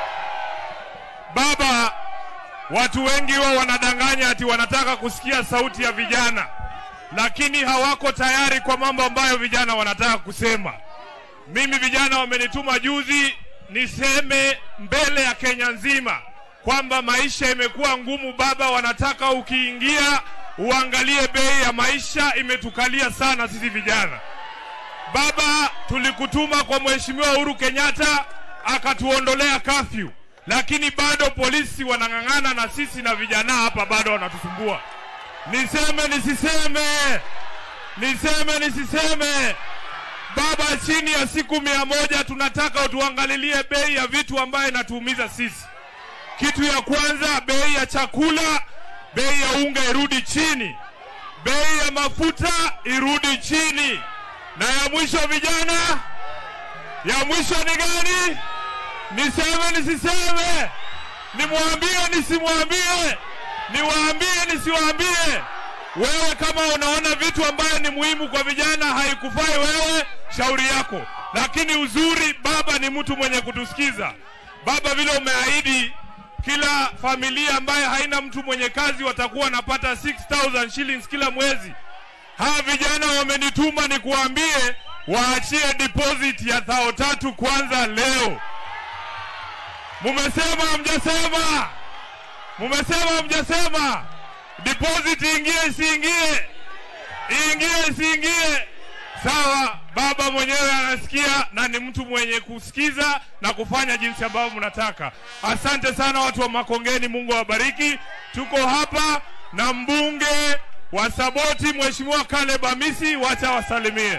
Baba, watu wengi wao wanadanganya ati wanataka kusikia sauti ya vijana, lakini hawako tayari kwa mambo ambayo vijana wanataka kusema. Mimi vijana wamenituma juzi niseme mbele ya Kenya nzima kwamba maisha imekuwa ngumu. Baba, wanataka ukiingia uangalie bei ya maisha, imetukalia sana sisi vijana. Baba, tulikutuma kwa Mheshimiwa Uhuru Kenyatta akatuondolea kafyu, lakini bado polisi wanang'ang'ana na sisi na vijana hapa bado wanatusumbua. Niseme nisiseme? Niseme nisiseme? Baba, chini ya siku mia moja tunataka utuangalilie bei ya vitu ambayo inatuumiza sisi. Kitu ya kwanza, bei ya chakula, bei ya unga irudi chini, bei ya mafuta irudi chini, na ya mwisho vijana, ya mwisho ni gani? Niseme nisiseme? Nimwambie nisimwambie? Niwaambie nisiwaambie? Wewe kama unaona vitu ambayo ni muhimu kwa vijana haikufai wewe, shauri yako. Lakini uzuri, baba ni mtu mwenye kutusikiza. Baba, vile umeahidi kila familia ambaye haina mtu mwenye kazi watakuwa wanapata 6000 shillings kila mwezi. Hawa vijana wamenituma nikuambie waachie deposit ya thao tatu kwanza leo. Mumesema mjasema? Mumesema mjasema? Deposit ingie isiingie? Iingie isiingie? Sawa, baba mwenyewe anasikia na ni mtu mwenye kusikiza na kufanya jinsi ambavyo mnataka. Asante sana watu wa Makongeni, Mungu awabariki. Tuko hapa na mbunge wa Saboti, Mheshimiwa Caleb Amisi, wacha wasalimie.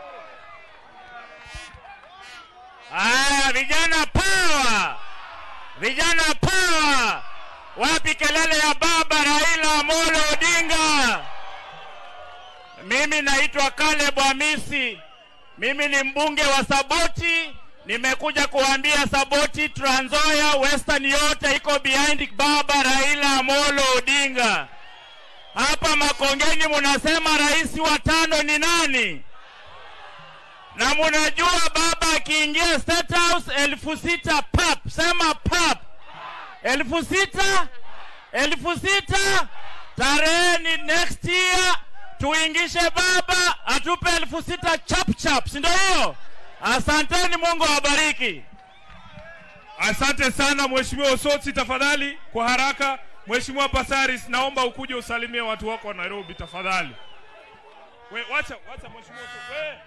Aya, vijana power! Vijana power! Wapi kelele ya baba Raila Amolo Odinga? Mimi naitwa Caleb Hamisi. Mimi ni mbunge wa Saboti. Nimekuja kuambia Saboti, Trans Nzoia, Western yote iko behind baba Raila Amolo Odinga. Hapa Makongeni munasema rais wa tano ni nani? Na munajua baba akiingia State House elfu sita pap, sema pap, elfu sita elfu sita tarehe ni next year tuingishe baba atupe elfu sita chap chap, si ndio hiyo? Asanteni, Mungu awabariki.
Asante sana Mheshimiwa Osotsi, tafadhali kwa haraka. Mheshimiwa Pasaris, naomba ukuje usalimie watu wako wa Nairobi tafadhali. We, wacha, wacha Mheshimiwa Osotsi. We.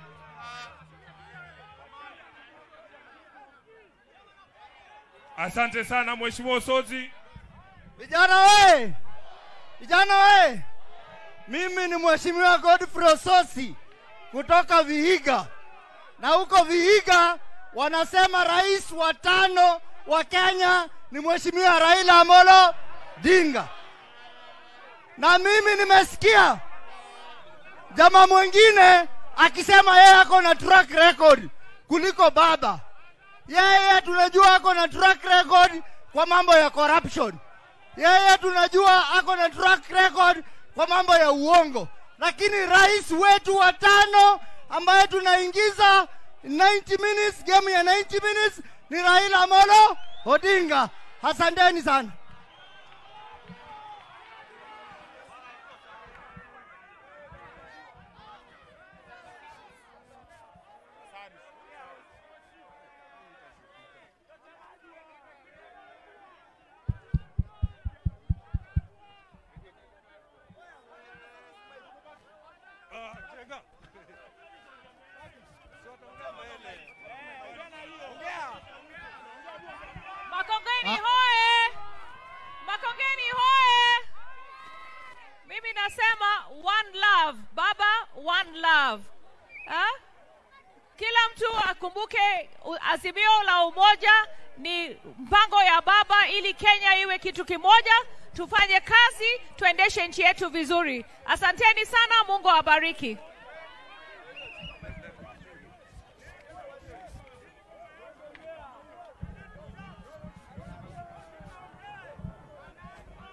Asante sana Mheshimiwa Osotsi.
Vijana we! Vijana we! Mimi ni Mheshimiwa Godfrey Ososi kutoka Vihiga, na huko Vihiga wanasema rais wa tano wa Kenya ni Mheshimiwa Raila Amolo Odinga, na mimi nimesikia jamaa mwingine akisema yeye ako na track record kuliko baba. Yeye tunajua ako na track record kwa mambo ya corruption. Yeye tunajua ako na track record kwa mambo ya uongo, lakini rais wetu wa tano ambaye tunaingiza 90 minutes, game ya 90 minutes ni Raila Amolo Odinga. Asanteni sana.
Makongeni hoye! Makongeni hoye! Mimi nasema one love, baba, one love. Ha? Kila mtu akumbuke u- azimio la umoja ni mpango ya baba ili Kenya iwe kitu kimoja, tufanye kazi, tuendeshe nchi yetu vizuri. Asanteni sana, Mungu awabariki.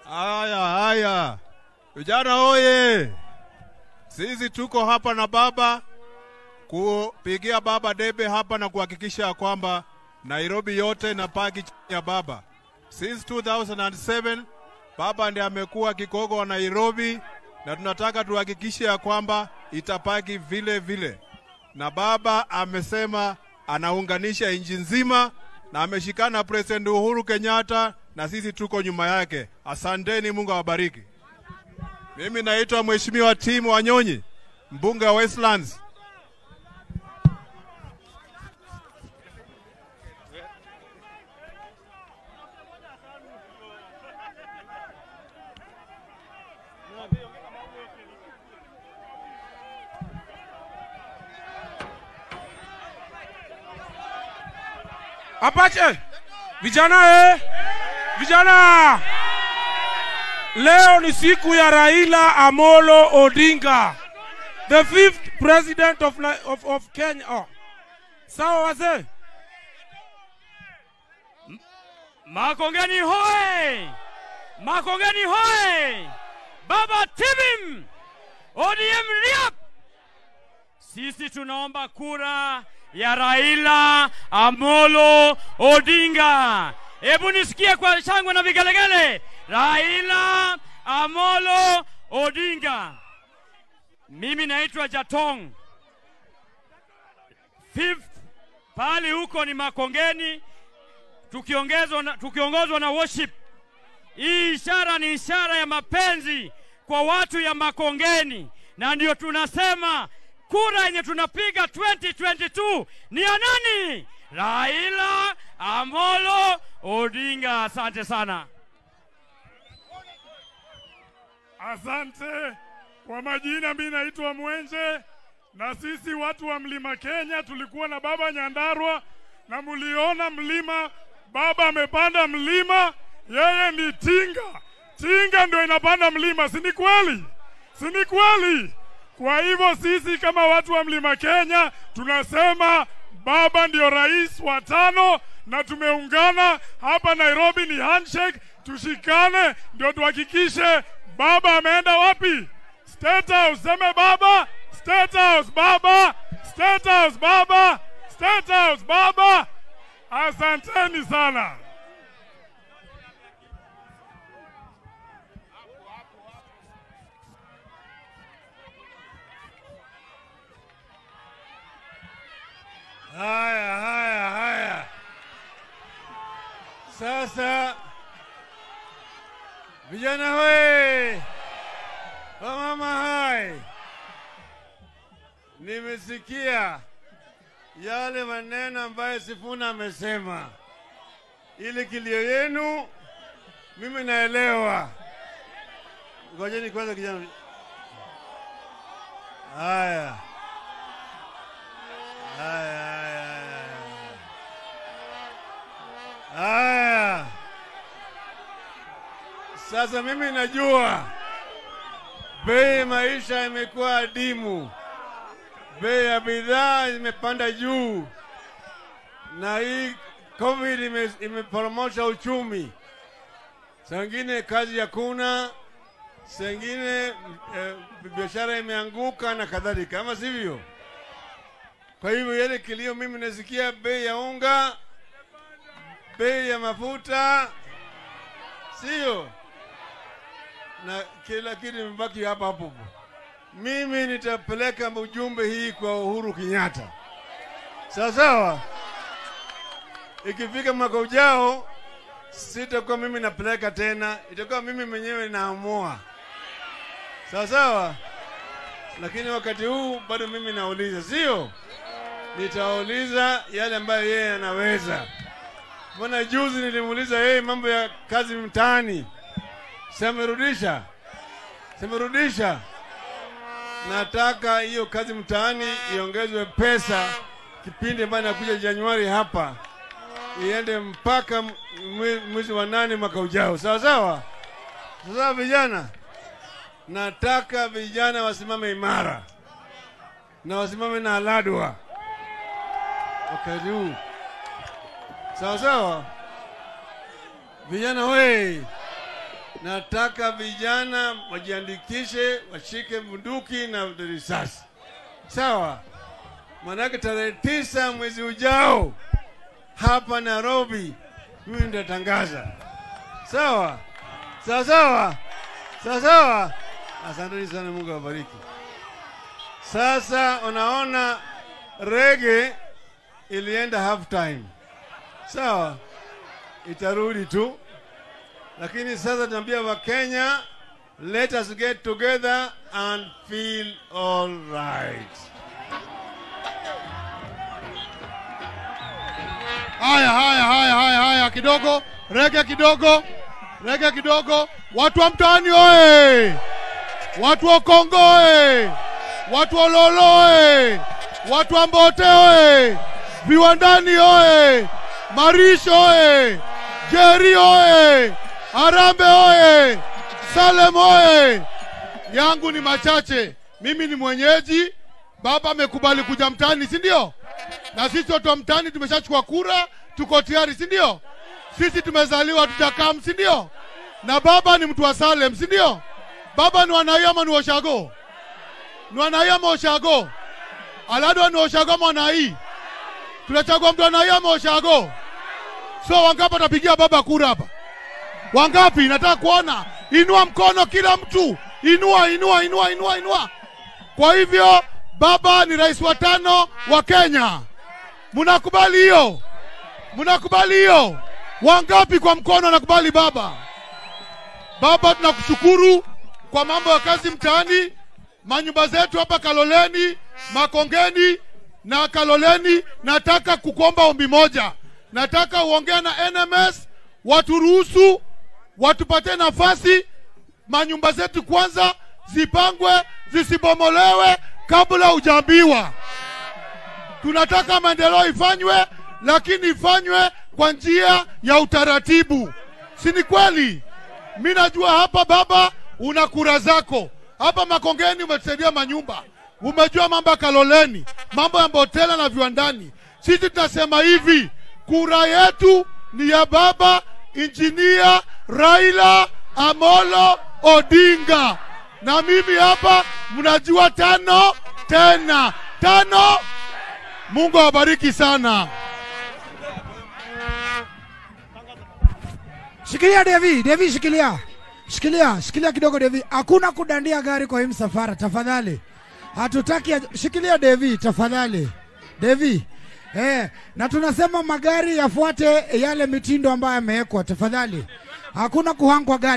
Haya, haya, vijana oye! Sisi tuko hapa na baba kupigia baba debe hapa na kuhakikisha ya kwamba Nairobi yote inapaki chini ya baba. Since 2007 baba ndiye amekuwa kigogo wa Nairobi, na tunataka tuhakikishe ya kwamba itapaki vile vile, na baba amesema anaunganisha nchi nzima na ameshikana na President Uhuru Kenyatta na sisi tuko nyuma yake. Asanteni, Mungu awabariki. Mimi naitwa Mheshimiwa Tim Wanyonyi, mbunge wa Westlands.
Apache, vijana eh, vijana, leo ni siku ya Raila Amolo Odinga, the fifth president of, Ni- of, of Kenya. Oh. Sawa wazee,
Makongeni hoe! Makongeni hoe! Baba Tibim! ODM riap! Sisi tunaomba kura ya Raila Amolo Odinga. Hebu nisikie kwa shangwe na vigelegele. Raila Amolo Odinga. Mimi naitwa Jatong. Fifth pali huko ni Makongeni tukiongezwa na, tukiongozwa na worship. Hii ishara ni ishara ya mapenzi kwa watu ya Makongeni, na ndio tunasema kura yenye tunapiga 2022 ni ya nani? Raila Amolo Odinga. Asante sana.
Asante kwa majina, mi naitwa Mwenje, na sisi watu wa mlima Kenya tulikuwa na baba Nyandarua, na muliona mlima, baba amepanda mlima, yeye ni tinga. Tinga ndio inapanda mlima, si ni kweli? Si ni kweli? Kwa hivyo sisi kama watu wa mlima Kenya tunasema baba ndio rais wa tano, na tumeungana hapa Nairobi, ni handshake, tushikane ndio tuhakikishe baba ameenda wapi? State House. Seme baba, State House baba, State House baba, State House baba. Asanteni sana.
Haya, haya, haya. Sasa vijana we, wamama hai, nimesikia yale maneno ambayo Sifuna amesema, ili kilio yenu mimi naelewa. Ngojeni kwanza kijana. Haya. Haya, haya, haya. Haya. Sasa mimi najua bei ya maisha imekuwa adimu, bei ya bidhaa imepanda juu, na hii COVID ime- imeporomosha uchumi. Saa ingine kazi hakuna, saa ingine eh, biashara imeanguka na kadhalika, ama sivyo? Kwa hivyo yale kilio mimi nasikia bei ya unga, bei ya mafuta, sio na kila kitu imebaki hapa hapo. Mimi nitapeleka ujumbe hii kwa Uhuru Kenyatta, sawa sawa. Ikifika mwaka ujao, sitakuwa mimi napeleka tena, itakuwa mimi mwenyewe naamua, sawa sawa. Lakini wakati huu bado mimi nauliza, sio? nitauliza yale ambayo yeye anaweza. Mbona juzi nilimuuliza yeye mambo ya kazi mtaani, semerudisha, semerudisha. Nataka hiyo kazi mtaani iongezwe pesa, kipindi ambayo inakuja Januari hapa, iende mpaka mwe- mwezi wa nane mwaka ujao, sawa sawa. Sasa vijana, nataka vijana wasimame imara na wasimame na aladwa wakati huu, sawa sawa. Vijana we, nataka vijana wajiandikishe, washike bunduki na risasi, sawa? Manake tarehe tisa mwezi ujao hapa Nairobi, mimi nitatangaza, sawa sawa sawa sawa sawa. Asanteni sana, Mungu awabariki. Sasa unaona rege ilienda half time, sawa, itarudi tu, lakini sasa tunaambia Wakenya, let us get together and feel all right.
Haya, haya, haya, haya, haya, kidogo rege, kidogo rege, kidogo. Watu wa mtaani oye! Watu wa Kongo oye! Watu wa Lolo oye! Watu wa Mbote oye! Viwandani oye! Marisho oye! Jeri oye! Arambe oye! Salem oye! Yangu ni machache. Mimi ni mwenyeji, baba amekubali kuja mtaani, si ndio? Na sisi watu wa mtaani tumeshachukua kura, tuko tayari, si ndio? Sisi tumezaliwa tujakam, si ndio? Na baba ni mtu wa Salem, si ndio? Baba ni wanai ama ni Oshago? Ni wanai ama Oshago? Alado ni Oshago ama wanai? Tunachagua mtu wanai ama Oshago? So wangapi watapigia baba kura hapa? Wangapi? Nataka kuona. Inua mkono kila mtu. Inua, inua, inua, inua, inua. Kwa hivyo baba ni rais wa tano wa Kenya. Mnakubali hiyo? Mnakubali hiyo? Wangapi kwa mkono nakubali baba? Baba, tunakushukuru kwa mambo ya kazi mtaani, manyumba zetu hapa Kaloleni, Makongeni na Kaloleni. Nataka kukuomba ombi moja, nataka uongee na NMS waturuhusu, watupatie nafasi, manyumba zetu kwanza zipangwe, zisibomolewe kabla hujaambiwa. Tunataka maendeleo ifanywe, lakini ifanywe kwa njia ya utaratibu, si ni kweli? Mi najua hapa baba, una kura zako hapa Makongeni, umetusaidia manyumba, umejua mambo ya Kaloleni, mambo ya Mbotela na viwandani. Sisi tunasema hivi, kura yetu ni ya baba injinia Raila Amolo Odinga, na mimi hapa mnajua tano tena tano. Mungu awabariki sana.
Shikilia Devi, Devi shikilia. Shikilia, shikilia kidogo Devi. Hakuna kudandia gari kwa hii msafara tafadhali. Hatutaki shikilia Devi tafadhali. Devi. Eh, na tunasema magari yafuate yale mitindo ambayo yamewekwa tafadhali. Hakuna kuhangwa gari.